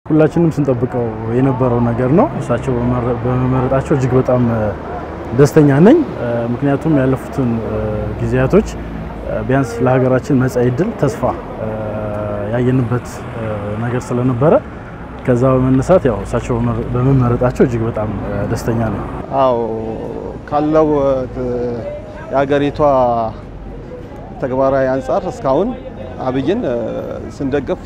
ሁላችንም ስንጠብቀው የነበረው ነገር ነው። እሳቸው በመመረጣቸው እጅግ በጣም ደስተኛ ነኝ። ምክንያቱም ያለፉትን ጊዜያቶች ቢያንስ ለሀገራችን መጻኢ ዕድል ተስፋ ያየንበት ነገር ስለነበረ ከዛ በመነሳት ያው እሳቸው በመመረጣቸው እጅግ በጣም ደስተኛ ነኝ። አዎ ካለው የሀገሪቷ ተግባራዊ አንጻር እስካሁን አብይን ስንደግፍ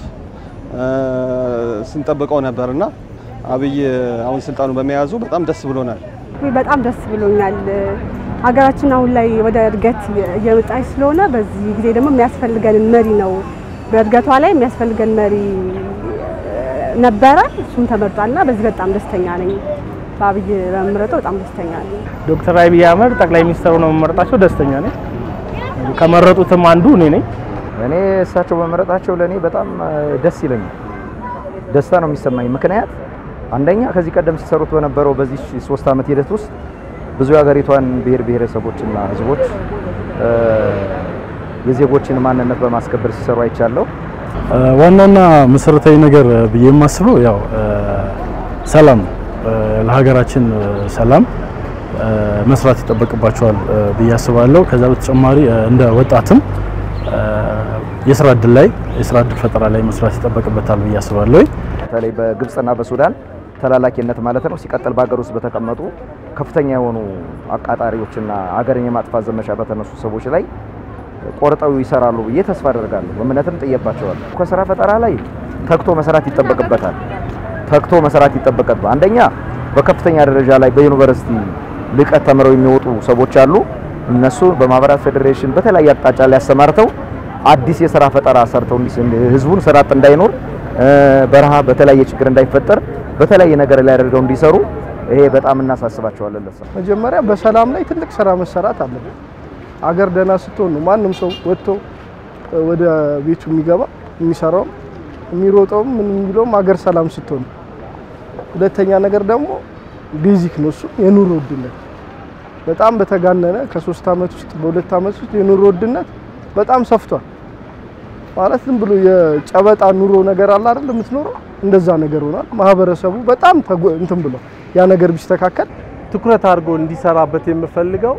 ስንጠብቀው ነበርና አብይ አሁን ስልጣኑ በመያዙ በጣም ደስ ብሎናል። በጣም ደስ ብሎኛል። ሀገራችን አሁን ላይ ወደ እድገት እየመጣች ስለሆነ በዚህ ጊዜ ደግሞ የሚያስፈልገንን መሪ ነው በእድገቷ ላይ የሚያስፈልገን መሪ ነበረ። እሱም ተመርጧልና በዚህ በጣም ደስተኛ ነኝ። በአብይ በመመረጡ በጣም ደስተኛ ነኝ። ዶክተር አብይ አህመድ ጠቅላይ ሚኒስትሩ ነው መመረጣቸው ደስተኛ ነኝ። ከመረጡትም አንዱ እኔ ነኝ። እኔ እሳቸው በመመረጣቸው ለእኔ በጣም ደስ ይለኛል። ደስታ ነው የሚሰማኝ። ምክንያት አንደኛ ከዚህ ቀደም ሲሰሩት በነበረው በዚህ ሶስት ዓመት ሂደት ውስጥ ብዙ የሀገሪቷን ብሔር ብሔረሰቦችና ሕዝቦች የዜጎችን ማንነት በማስከበር ሲሰሩ አይቻለሁ። ዋናውና መሰረታዊ ነገር ብዬ የማስበው ያው ሰላም ነው። ለሀገራችን ሰላም መስራት ይጠበቅባቸዋል ብዬ አስባለሁ። ከዛ በተጨማሪ እንደ ወጣትም የስራ እድል ላይ የስራ እድል ፈጠራ ላይ መስራት ይጠበቅበታል ብዬ አስባለሁ። በተለይ በግብጽና በሱዳን ተላላኪነት ማለት ነው። ሲቀጥል በሀገር ውስጥ በተቀመጡ ከፍተኛ የሆኑ አቃጣሪዎችና ሀገርን የማጥፋት ዘመቻ በተነሱ ሰዎች ላይ ቆርጠው ይሰራሉ ብዬ ተስፋ አደርጋለሁ። እምነትም ጥየባቸዋለሁ። ከስራ ፈጠራ ላይ ተግቶ መስራት ይጠበቅበታል። ተግቶ መስራት ይጠበቅበታል። አንደኛ በከፍተኛ ደረጃ ላይ በዩኒቨርሲቲ ልቀት ተምረው የሚወጡ ሰዎች አሉ። እነሱ በማህበራት ፌዴሬሽን በተለያየ አቅጣጫ ላይ ያሰማርተው አዲስ የስራ ፈጠራ ሰርተው ህዝቡን ስራ አጥ እንዳይኖር በረሃ በተለያየ ችግር እንዳይፈጠር በተለያየ ነገር ላይ አድርገው እንዲሰሩ ይሄ በጣም እናሳስባቸዋለን። ለሰ መጀመሪያ በሰላም ላይ ትልቅ ስራ መሰራት አለበት። አገር ደህና ስትሆን ነው ማንም ሰው ወጥቶ ወደ ቤቱ የሚገባ የሚሰራውም የሚሮጠውም ምን የሚለውም አገር ሰላም ስትሆን። ሁለተኛ ነገር ደግሞ ቤዚክ ነው እሱ የኑሮ ውድነት በጣም በተጋነነ ከሶስት አመት ውስጥ በሁለት አመት ውስጥ የኑሮ ውድነት በጣም ሰፍቷል። ማለት ዝም ብሎ የጨበጣ ኑሮ ነገር አለ አይደል የምትኖረው እንደዛ ነገር ሆኗል። ማህበረሰቡ በጣም እንትን ብሎ ያ ነገር ቢስተካከል ትኩረት አድርጎ እንዲሰራበት የምፈልገው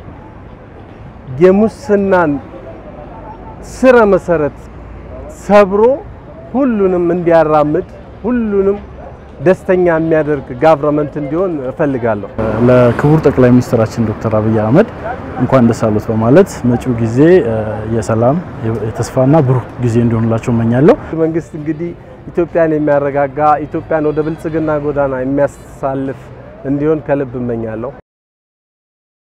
የሙስናን ስረ መሰረት ሰብሮ ሁሉንም እንዲያራምድ ሁሉንም ደስተኛ የሚያደርግ ጋቨርመንት እንዲሆን እፈልጋለሁ። ለክቡር ጠቅላይ ሚኒስትራችን ዶክተር አብይ አህመድ እንኳን ደስ አሉት በማለት መጪው ጊዜ የሰላም የተስፋና ብሩህ ጊዜ እንዲሆንላቸው እመኛለሁ። መንግስት እንግዲህ ኢትዮጵያን የሚያረጋጋ ኢትዮጵያን ወደ ብልጽግና ጎዳና የሚያሳልፍ እንዲሆን ከልብ እመኛለሁ።